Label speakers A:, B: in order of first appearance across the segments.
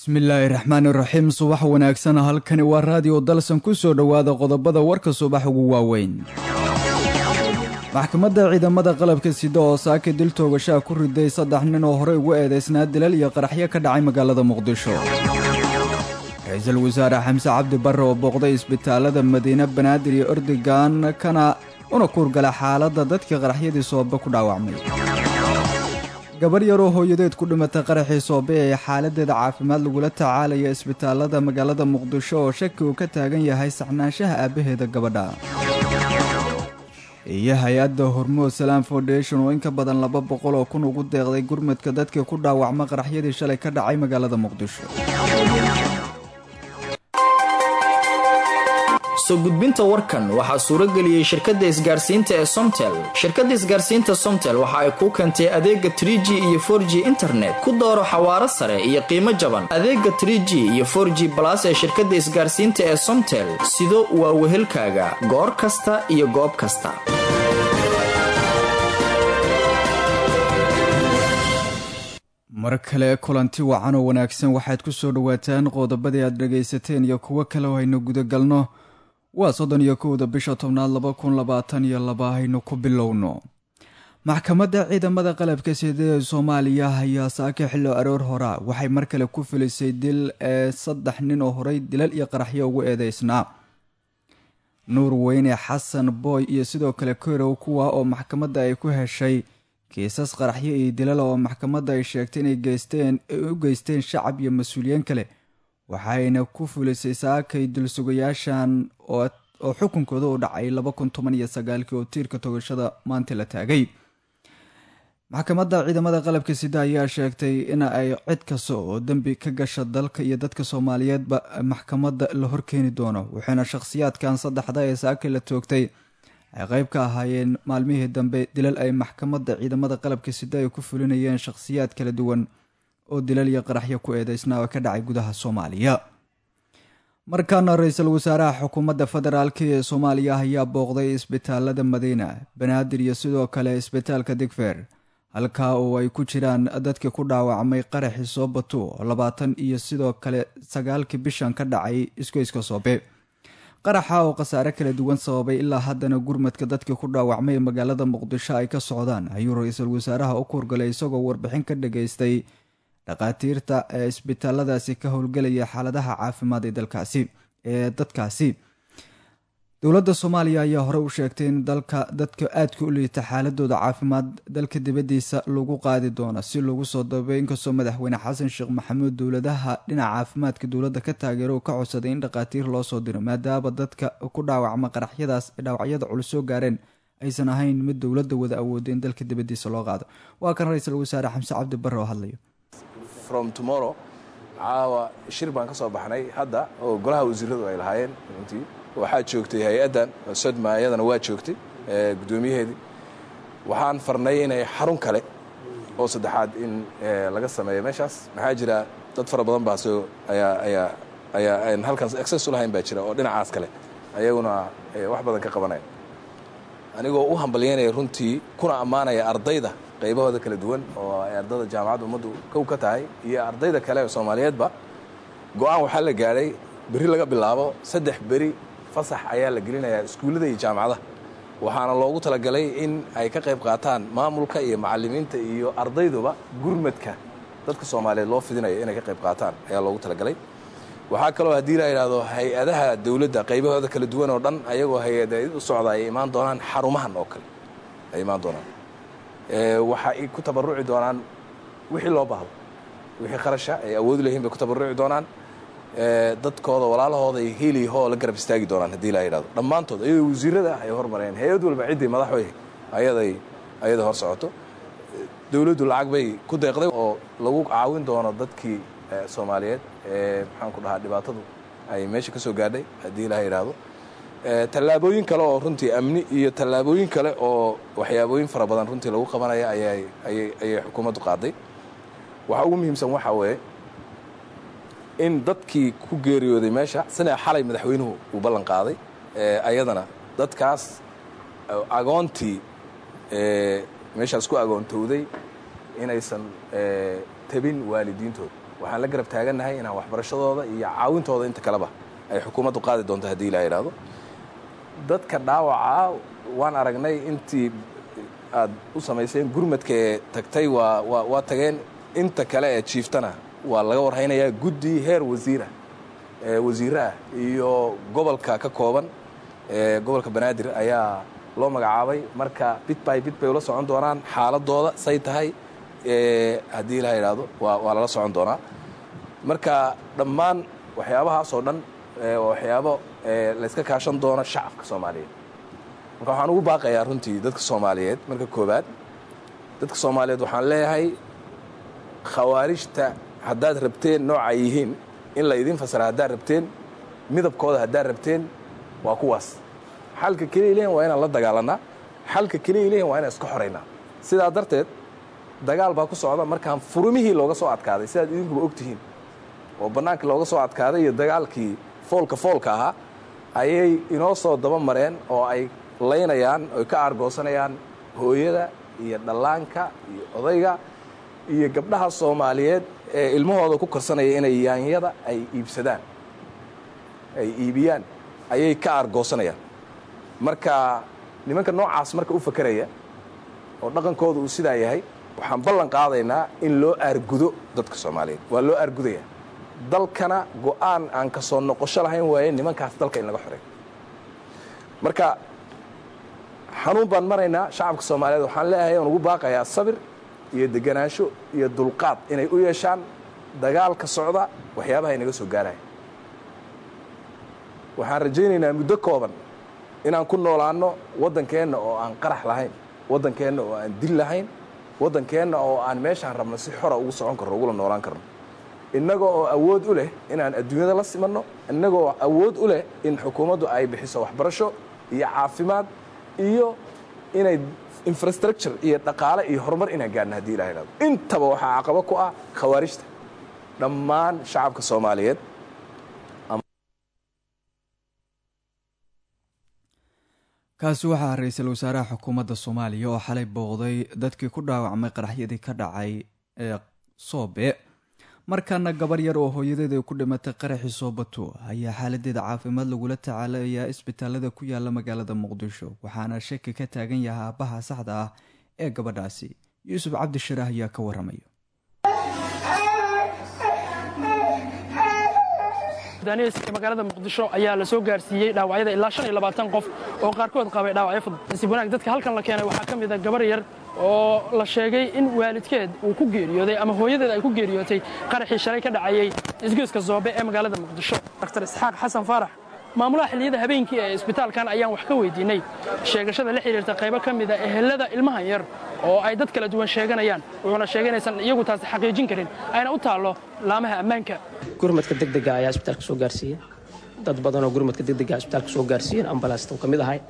A: bismillaahi raxmaani raxiim subax wanaagsan halkani waa raadiyo dalsan ku soo dhowaada qodobada warka subax ugu waaweyn maxkamadda ciidamada qalabka sida oo saaka dil toogashaa ku riday saddex nin oo horey ugu eedaysnaa dilal iyo qaraxyo ka dhacay magaalada muqdisho ra-iisul wasaare xamse cabdi barre oo booqday isbitaalada madiine banaadir iyo ordogan kana una kuurgala xaaladda dadkii qaraxyadii soobe ku dhaawacmay gabar yaroo hooyadeed ku dhimatay qaraxii soobe ee xaaladeeda caafimaad lagula tacaalaya isbitaalada magaalada muqdisho oo shaki uu ka taagan yahay saxnaanshaha aabbaheeda gabadha iyo hay-adda hormood salaam foundation oo in ka badan laba boqol oo kun ugu deeqday gurmadka dadkii ku dhaawacma qaraxyadii shalay ka dhacay magaalada muqdisho
B: soo gudbinta warkan waxaa suurageliyey shirkadda isgaarsiinta ee somtel shirkadda isgaarsiinta somtel waxa ay kuu keentay adeega tr g iyo for g internet ku dooro xawaaro sare iyo qiimo jaban adeega tr g iyo for g balas ee shirkadda isgaarsiinta ee somtel sido waa wehelkaaga goor kasta iyo goob kasta
A: mar kale kulanti wacan oo wanaagsan waxaad ku soo dhowaataan qodobadii aad dhagaysateen iyo kuwo kale oo haynu gudagalno waa soddon iyo kowda bisha tobnaad laba kun labaatan iyo laba haynu ku bilowno maxkamadda ciidamada qalabka sida ee soomaaliya ayaa saaka xillo aroor hora waxay mar kale ku filisay dil ee saddex nin oo horey dilal iyo qaraxyo ugu eedeysnaa nuur weyne xasan booy iyo sidoo kale korow kuwa oo maxkamadda ay ku heshay kiisas qaraxyo iyo dilal oo maxkamadda ay sheegtay inay geysteen u geysteen shacab iyo mas-uuliyiin kale waxayna ku fulisay saakay dulsugayaashan oo xukunkooda u dhacay laba kun toban iyo sagaalkii oo tiirka togashada maanta la taagay maxkamadda ciidamada qalabka sida ayaa sheegtay in ay cid kasta oo dembi ka gasha dalka iyo dadka soomaaliyeedba maxkamadda la horkeeni doono waxayna shakhsiyaadkan saddexda ee saakay la toogtay ay qeyb ka ahaayeen maalmihii dambe dilal ay maxkamadda ciidamada qalabka sida ay ku fulinayeen shakhsiyaad kala duwan oo dilal iyo qaraxyo ku eedeysnaa oo ka dhacay gudaha soomaaliya markaana ra-iisul wasaaraha xukuumadda federaalk ee soomaaliya ayaa booqday isbitaalada madiina banaadir iyo sidoo kale isbitaalka digfer halkaa oo ay ku jiraan dadkii ku dhaawacmay qaraxii soobatu oo labaatan iyo sidoo kale sagaalkii bishan ka dhacay isgoyska soobe qaraxa oo khasaare kala duwan sababay ilaa haddana gurmadka dadkii ku dhaawacmay ee magaalada muqdisho ay ka socdaan ayuu ra-iisul wasaaraha u kuurgalay isagoo warbixin ka dhageystay dhakhaatiirta ee isbitaaladaasi ka howlgelaya xaaladaha caafimaad ee dalkaasi ee dadkaasi dowladda soomaaliya ayaa hore u sheegtay in dalka dadka aadka u liita xaaladooda caafimaad dalka dibadiisa lagu qaadi doono si lagu soo dabay inkastoo madaxweyne xasan sheekh maxamuud dowladaha dhinaca caafimaadka dowladda ka taageero uu ka codsaday in dhakhaatiir loo soo diro maadaama dadka ku dhaawacma qaraxyadaas dhaawacyada culus soo gaareen aysan ahayn mid dowladda wada awooda in dalka dibadiisa loo qaado waa kan ra-iisul wasaare xamse cabdi barre oo hadlayo
C: from tomorrow caawa shir baan ka soo baxnay hadda oo golaha wasiiradu ay lahaayeen runtii waxaa joogtay hay-addan sodma iyadana waa joogtay guddoomiyaheedii waxaan farnay inay xarun kale oo saddexaad in laga sameeyo meeshaas maxaa jira dad fara badan baa soo ayaa ayaa ayaa aan halkaas access u lahayn baa jira oo dhinacaas kale ayaguna wax badan ka qabanaya anigoo u hambalyaynaya runtii kuna ammaanaya ardayda qaybahooda kala duwan oo ay ardayda jaamacadda ummaddu kow ka tahay iyo ardayda kale ee soomaaliyeedba go-aan waxaa la gaadhay berri laga bilaabo saddex beri fasax ayaa la gelinayaa iskuullada iyo jaamacadaha waxaana loogu talagalay in ay ka qayb qaataan maamulka iyo macallimiinta iyo ardayduba gurmadka dadka soomaaliyeed loo fidinayo inay ka qayb qaataan ayaa loogu talagalay waxaa kaloo haddii la yidhaahdo hay-adaha dowladda qaybahooda kala duwan oo dhan ayagoo hay-ada u socda ay imaan doonaan xarumahan oo kale ay imaan doonaan waxa ay ku tabaruci doonaan wixii loo baahdo wixii kharasha ay awoodi lahiin bay ku tabaruci doonaan dadkooda walaalahooda ay heliho la garab istaagi doonaan haddii la yidhahdo dhammaantood ayadoo wasiirada ay hormareen hay-ad walba ciddii madaxwey ayaday ayada hor socoto dowladdu lacag bay ku deeqday oo lagu caawin doono dadkii soomaaliyeed ee maxaan ku dhahaa dhibaatadu ay meesha ka soo gaadhay haddii la yidhaahdo tallaabooyin kale oo runtii amni iyo tallaabooyin kale oo waxyaabooyin fara badan runtii lagu qabanaya ayay ayay ayay xukuumaddu qaaday waxa ugu muhiimsan waxaa weeye in dadkii ku geeriyooday meesha sina xalay madaxweynuhu uu ballan qaaday ayadana dadkaas agoontii meeshaas ku agoontowday inaysan tabin waalidiintooda waxaan la garab taagannahay inaan waxbarashadooda iyo caawintooda inta kaleba ay xukuumaddu qaadi doonto haddii ilaa idhaahdo dadka dhaawaca waan aragnay intii aad u samayseen gurmadkaee tagtay waa waa waa tageen inta kale ee jiiftana waa laga warhaynayaa guddi heer wasiira wasiire ah iyo gobolka ka kooban gobolka banaadir ayaa loo magacaabay marka bit by bit bay ula socon doonaan xaaladooda say tahay haddii ilaa idhaahdo waa waa lala socon doonaa marka dhammaan waxyaabahaas oo dhan waxyaabo layska kaashan doono shacabka soomaaliyeed marka waxaan ugu baaqayaa runtii dadka soomaaliyeed marka koobaad dadka soomaaliyeed waxaan leeyahay khawaarijta haddaad rabteen nooca yihiin in la idin fasira haddaad rabteen midabkooda haddaad rabteen waa kuwaas xalka keliya lehin waa inaan la dagaalanaa xalka keliya lehin waa inaan iska xoraynaa sidaa darteed dagaal baa ku socda markaan furumihii looga soo adkaaday sidaad idinkuba og tihiin oo bannaanka looga soo adkaaday iyo dagaalkii foolka foolka ahaa ayay inoo soo daba mareen oo ay laynayaan oy ka aargoosanayaan hooyada iyo dhallaanka iyo odayga iyo gabdhaha soomaaliyeed ee ilmahooda ku korsanaya inay yaanyada ay iibsadaan ay iibiyaan ayay ka aargoosanayaan marka nimanka noocaas marka u fakeraya oo dhaqankooda uu sidaa yahay waxaan ballan qaadaynaa in loo aargudo dadka soomaaliyeed waa loo aargudaya dalkana go'aan aan ka soo noqosho lahayn waaye nimankaas dalka in laga xoreeyo marka xanuun baan maraynaa shacabka soomaaliyeed waxaan leeyahay aan ugu baaqayaa sabir iyo deganaansho iyo dulqaad inay u yeeshaan dagaalka socda waxyaabaha inaga soo gaaraya waxaan rajaynaynaa muddo kooban inaan ku noolaanno waddankeenna oo aan qarax lahayn waddankeenna oo aan dil lahayn waddankeenna oo aan meeshaan rabno si xora ugu socon karno ugula noolaan karno innaga oo awood u leh inaan adduunyada la simanno innaga oo awood u leh in xukuumaddu ay bixiso waxbarasho iyo caafimaad iyo inay infrastructure iyo dhaqaale iyo horumar inaan gaarno haddii ilaha ihahdo intaba waxaa caqabo ku ah khawaarijta dhammaan shacabka soomaaliyeed
A: kaasi waxaa ra-iisul wasaaraha xukuumadda soomaaliya oo xalay booqday dadkii ku dhaawacmay qaraxyadii ka dhacay ee soobe markaana gabar yar oo hooyadeed ay ku dhimatay qaraxii soobato ayaa xaaladeeda caafimaad lagula tacaalayaa isbitaalada ku yaala magaalada muqdisho waxaana shaki ka taagan yahay aabbaha saxda ah ee gabadhaasi yuusuf cabdishiraah ayaa ka waramaya
D: magaalada muqdisho ayaa la soo gaarsiiyey dhaawacyada ilaa shan iyo labaatan qof oo qaarkood qabay dhaawacyo fudud nasiib wanaag dadka halkan la keenay waxaa ka mid a gabar yar oo la sheegay in waalidkeed uu ku geeriyooday ama hooyadeed ay ku geeriyootay qaraxii shalay ka dhacayey isgoyska zoobe ee magaalada muqdisho dr isxaaq xasan faarax maamulaha xilliyada habeenkii ee isbitaalkan ayaan wax ka weydiinay sheegashada la xidhiirta qaybo ka mida ehelada ilmahan yar oo ay dad kala duwan sheeganayaan wuxuuna sheegay inaysan iyagu taasi xaqiijin karin ayna u taallo laamaha ammaanka
E: gurmadka degdega ayaa isbitaalka soo gaarsiiyey dad badanoo gurmadka degdega isbitaalka soo gaarsiiyeen ambalaasta uu ka mid ahay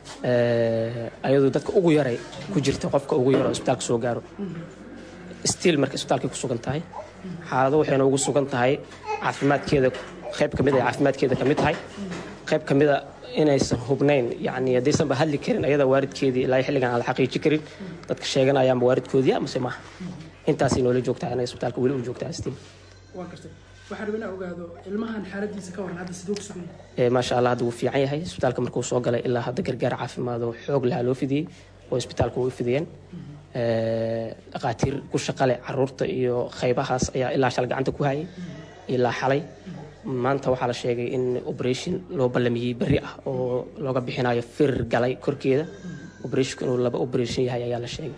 E: ayadoo dadka ugu yaray ku jirta qofka ugu yar oo isbitaalka soo gaaro stiil marka isbitaalkay ku sugan tahay xaalado waxayna ugu sugan tahay caafimaadkeeda qayb ka mid ay caafimaadkeeda ka mid tahay qayb ka mida inaysan hubnayn yani haddaysanba hadli karin ayada waaridkeedii ilaa xilligan aan la xaqiiji karin dadka sheeganayaanba waaridkoodii amase maaha intaasay noola joogtaa inay isbitaalka weli u joogtaa stiil
D: waa gartay waxaan rabaa inaan ogaado ilmahan xaaladiisa ka waran hadda siduu ku sugan yahay
E: maasha allah hadda wuu fiican yahay isbitaalka markuu soo galay ilaa hadda gargaar caafimaad oo xoog lahaa loo fidiyey oo isbitaalka way fidiyeen dhaqaatiir ku shaqale caruurta iyo qaybahaas ayaa ilaa shal gacanta ku hayay ilaa xalay maanta waxaa la sheegay in operation loo ballamiyey berri ah oo looga bixinayo firir galay korkeeda operationku inuu laba operation yahay ayaa la sheegay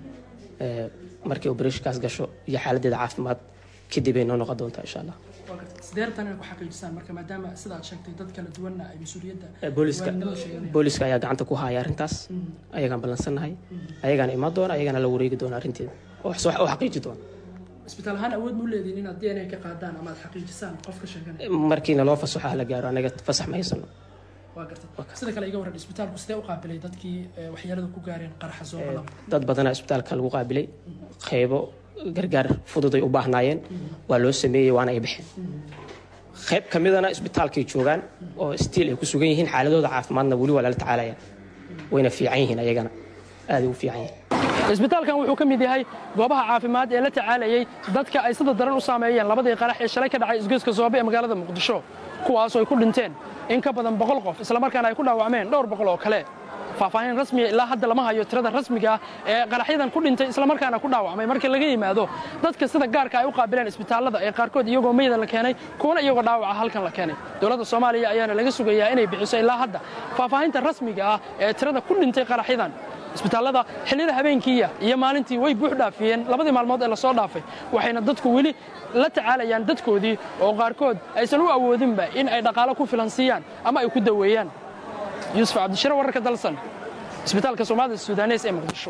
E: markay operationkaas gasho iyo xaaladeeda caafimaad kadib ay noo noqon doontaa insha allah
D: waa gartay sidee rabtaan inay ku xaqiijisaan marka maadaama sida aad sheegtay dad kala duwanna ay mas-uuliyadda
E: booliska
D: waalidnimada sheeganayaan
E: booliska ayaa gacanta ku haya arrintaas ayagaan ballansannahay ayagaana imaan doona ayagaana la wareegi doona arrinteeda oo wax oo xaqiiji doona
D: isbitaal ahaan awood ma u leediin inaad d n a ka qaadaan ama aad xaqiijisaan qofka sheeganaya
E: markiina loo fasaxo ha la gaaro anaga fasax ma haysano
D: waa gartay sida kale iga warran isbitaalku sidee u qaabilay dadkii eh, waxyeelada ku gaareen qaraxa soo badan
E: dad badanaa isbitaalka lagu qaabilay qaybo gargaar fudud ay u baahnaayeen waa loo sameeyey waana ay baxeen qayb ka midana isbitaalkay joogaan oo stiil ay ku sugan yihiin xaaladooda caafimaadna weli waa lala tacaalaya wayna fiican yihiin ayagana aaday u fiican yihiin
D: isbitaalkan wuxuu ka mid yahay goobaha caafimaad ee la tacaalayey dadka ay sida daran u saameeyeen labadii qarax ee shalay ka dhacay isgoyska soobe ee magaalada muqdisho kuwaasoo ay ku dhinteen in ka badan boqol qof islamarkaana ay ku dhaawacmeen dhowr boqol oo kale faahfaahin rasmiya ilaa hadda lama hayo tirada rasmiga ah ee qaraxyadan ku dhintay islamarkaana ku dhaawacmay markii laga yimaado dadka sida gaarka ay u qaabileen isbitaallada ee qaarkood iyagoo meyda la keenay kuwana iyagoo dhaawaca halkan la keenay dowladda soomaaliya ayaana laga sugayaa inay bixiso ilaa hadda faahfaahinta rasmiga ah ee tirada ku dhintay qaraxyadan isbitaallada xilliyada habeenkiiya iyo maalintii way buux dhaafiyeen labadii maalmood ee lasoo dhaafay waxayna dadku weli la tacaalayaan dadkoodii oo qaarkood aysan u awoodinba in ay dhaqaalo ku filan siiyaan ama ay ku daweeyaan yuusuf cabdishire wararka dalsan isbitaalka soomaalida sudanes ee muqdisho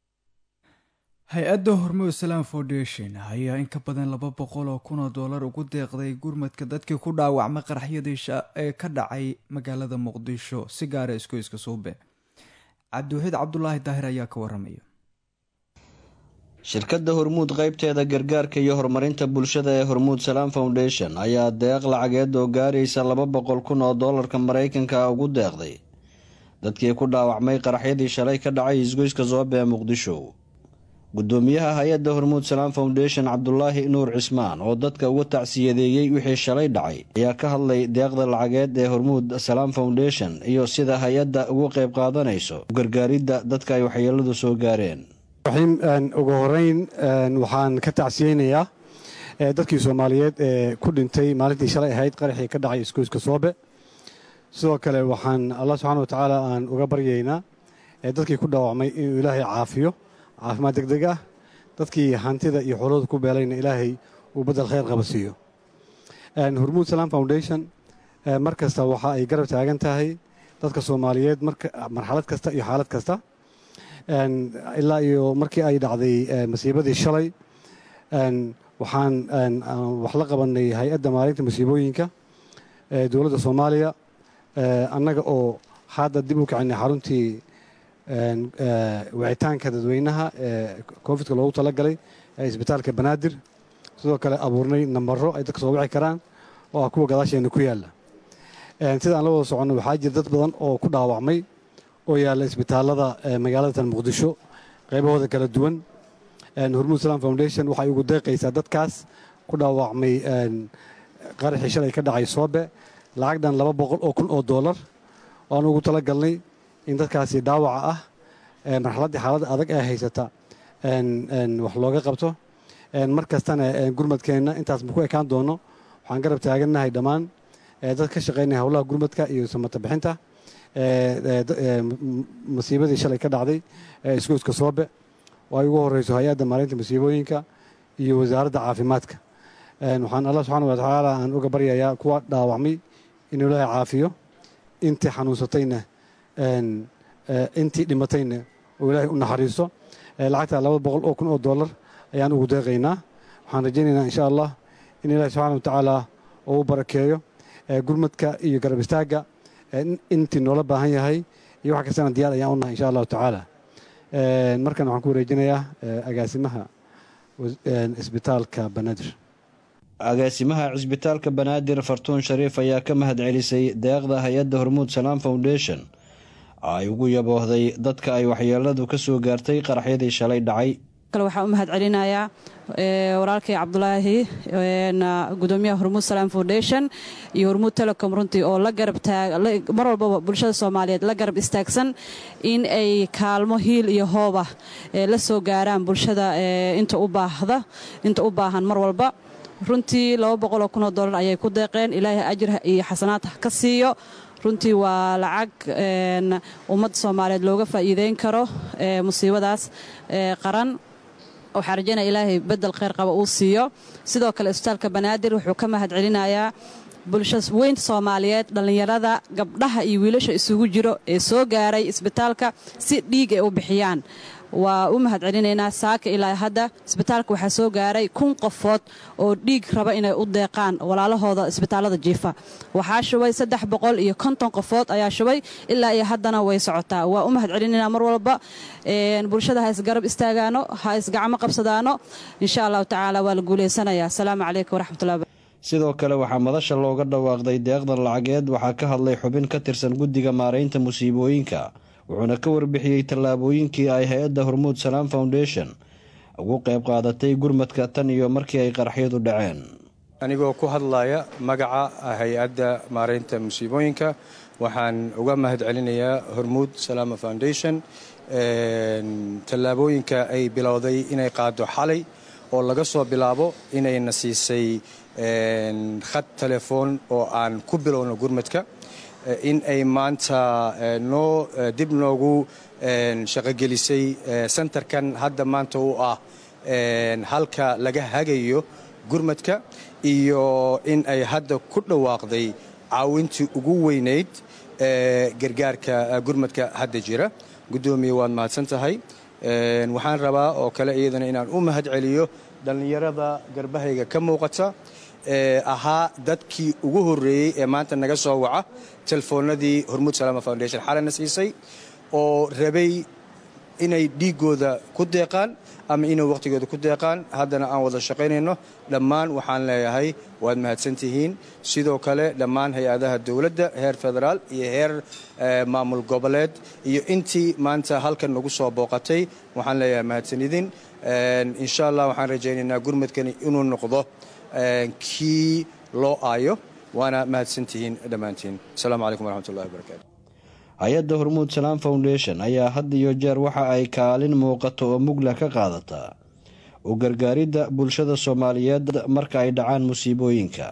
A: hay-adda hormuud salam foundation ayaa in ka badan laba boqol oo kun oo dollar ugu deeqday gurmadka dadkii ku dhaawacmay qaraxyadii ee ka dhacay magaalada muqdisho si gaara iskoyska suube cabdiwaxiid cabdulaahi daahir ayaa ka waramaya
F: shirkadda hormuud qaybteeda gargaarka iyo horumarinta bulshada ee hormuud salaam foundation ayaa deeq lacageed oo gaaraysa laba boqol kun oo doolarka maraykanka ugu deeqday dadkii ku dhaawacmay qaraxyadii shalay ka dhacay isgoyska soobe ee muqdisho gudoomiyaha hay-adda hormuud salaam foundation cabdulaahi nuur cismaan oo dadka uga tacsiyadeeyey wixii shalay dhacay ayaa ka hadlay deeqda lacageed ee hormuud salaam foundation iyo sida hay-adda ugu qayb qaadanayso gargaaridda dadka ay waxyeeladu soo gaareen
G: ugu horeyn waxaan ka tacsiyeynayaa dadkii soomaaliyeed ee ku dhintay maalintii shalay ahayd qaraxii ka dhacay isgoyska soobe sidoo kale waxaan allah subxana watacaala aan uga baryaynaa dadkii ku dhaawacmay inuu ilaahay caafiyo caafimaad deg deg ah dadkii hantida iyo xoolooda ku beelayna ilaahay uu baddel khayr qaba siiyo hormuud salaam foundation mar kasta waxa ay garab taagan tahay dadka soomaaliyeed marxalad kasta iyo xaalad kasta ilaa iyo markii ay dhacday masiibadii shalay waxaan wax la qabanay hay-adda maalinta masiibooyinka dowladda soomaaliya annaga oo hadda dib u kacinay xaruntii wicitaanka dadweynaha ee covidka loogu talagalay ee isbitaalka banaadir sidoo kale abuurnay nambaro ay dadka soo wici karaan oo ah kuwa gadaasheena ku yaalla sida aan la wada soconno waxaa jira dad badan oo ku dhaawacmay oo yaalla isbitaallada magaalada muqdisho qaybahooda kala duwan hormuud salaam foundation waxay ugu deeqaysaa dadkaas ku dhaawacmay qaraxii shalay ka dhacay soobe lacagdan laba boqol oo kun oo doolar waan ugu tala galnay in dadkaasi dhaawaca ah marxaladdii xaaladda adag ee haysata wax looga qabto mar kastana gurmadkeenna intaas ma ku ekaan doono waxaan garab taagannahay dhammaan dad ka shaqaynaya howlaha gurmadka iyo samata bixinta masiibadii shalay ka dhacday ee isgoyska soobe oo ay ugu horeyso hay-adda maalinta masiibooyinka iyo wasaaradda caafimaadka waxaan allah subxaana wa tacaala aan uga baryayaa kuwa dhaawacmay inuu ilaahay caafiyo intii xanuunsatayna intii dhimatayna oo ilaahay u naxariisto lacagta laba boqol oo kun oo dollar ayaan ugu deeqaynaa waxaan rajaynaynaa insha allah in ilaahay subxaana wa tacaala uu barakeeyo gurmadka iyo garab istaagga intii noola baahan yahay iyo wax kastana diyaar ayaan unahay insha allahu tacaala markan waxaan ku wareejinayaa agaasimaha isbitaalka banaadir
F: agaasimaha cisbitaalka banaadir fartuun shariif ayaa ka mahad celisay deeqda hay-adda hormuud salaam foundation ay ugu yaboohday dadka ay waxyeeladu ka soo gaartay qaraxyadii shalay dhacay
H: kale waxaan u mahad celinayaa walaalkay cabdulaahi gudoomiyaha hormuud salaam foundation iyo hormuud telecom runtii oo la garab mar walbaba bulshada soomaaliyeed la garab istaagsan in ay kaalmo hiil iyo hooba la soo gaaraan bulshada inta u baahda inta u baahan mar walba runtii laba boqoloo kunoo dollar ayay ku deeqeen ilaahay ajir iyo xasanaad ka siiyo runtii waa lacag ummadda soomaaliyeed looga faa'iideyn karo musiibadaas qaran waxaa rajaynaya ilaahay bedel khayr qaba uu siiyo sidoo kale isbitaalka banaadir wuxuu ka mahad celinayaa bulshada weynta soomaaliyeed dhallinyarada gabdhaha iyo wiilasha isugu jiro ee soo gaaray isbitaalka si dhiig ay u bixiyaan waa u mahad celinaynaa saaka ilaa hadda isbitaalka waxaa soo gaaray kun qofood oo dhiig raba inay u deeqaan walaalahooda isbitaallada jiifa waxaa shubay saddex boqol iyo konton qofood ayaa shubay ilaa iyo haddana way socotaa waa u mahad celinaynaa mar walba bulshada ha isgarab istaagaano ha isgacmo qabsadaano insha allahu tacaala waa la guulaysanayaa asalaamu calaykum waraxmatullahi
F: sidoo kale waxaa madasha looga dhawaaqday deeqdan lacageed waxaa ka hadlay xubin ka tirsan guddiga maaraynta musiibooyinka wuxuuna ka warbixiyey tallaabooyinkii ay hay-adda hormuud salaam foundation ugu qayb qaadatay gurmadka tan iyo markii ay qaraxyadu dhaceen
I: anigoo ku hadlaya magaca hay-adda maaraynta musiibooyinka waxaan uga mahad celinayaa hormuud salaama foundation tallaabooyinka ay bilowday inay qaado xalay oo laga soo bilaabo inayna siisay khad telefoon oo aan ku bilowno gurmadka in ay maanta noo dib noogu shaqogelisay sentarkan hadda maanta u ah halka laga hagayo gurmadka iyo in ay hadda ku dhawaaqday caawintii ugu weynayd ee gargaarka gurmadka hadda jira guddoomiye waad mahadsan tahay waxaan rabaa oo kale iyadana inaan u mahad celiyo dhallinyarada garbahayga ka muuqata ee ahaa dadkii ugu horreeyey ee maanta naga soo waca telefoonadii hormuud salaama foundation xalana siisay oo rabay inay dhiiggooda ku deeqaan ama inay wakhtigooda ku deeqaan haddana aan wada shaqaynayno dhammaan waxaan leeyahay waad mahadsantihiin sidoo kale dhammaan hay-adaha dowladda heer federaal iyo heer maamul goboleed iyo intii maanta halkan nagu soo booqatay waxaan leeyahay mahadsanidin insha allah waxaan rajaynaynaa gurmadkani inuu noqdo kii loo aayo waana mahadsantihiin dhammaantiin asalaamu calaykum waraxmatullahi wabarakatu
F: hay-adda hormuud salaam foundation ayaa had iyo jeer waxa ay kaalin muuqato oo mugla ka qaadataa u gargaaridda bulshada soomaaliyeed marka ay dhacaan musiibooyinka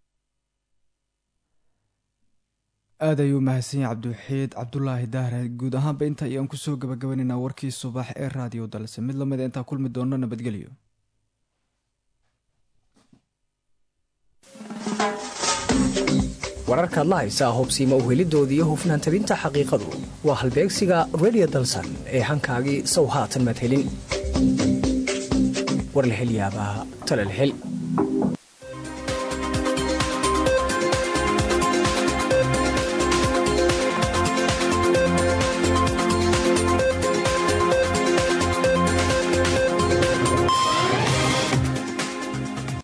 A: aad ayuu mahadsan yahay cabdiwaxiid cabdulaahi dahre guud ahaanba inta ayaan kusoo gabagabanaynaa warkii subax ee raadiyo dalse mid lamida intaa kulmi doonno nabadgelyo
J: wararkaad la haysaa hubsiima uhelidooda iyo hufnaan tabinta xaqiiqadu waa halbeegsiga redio dalsan ee hankaagii sow haatan madhelin war la hel yaabaa talal hel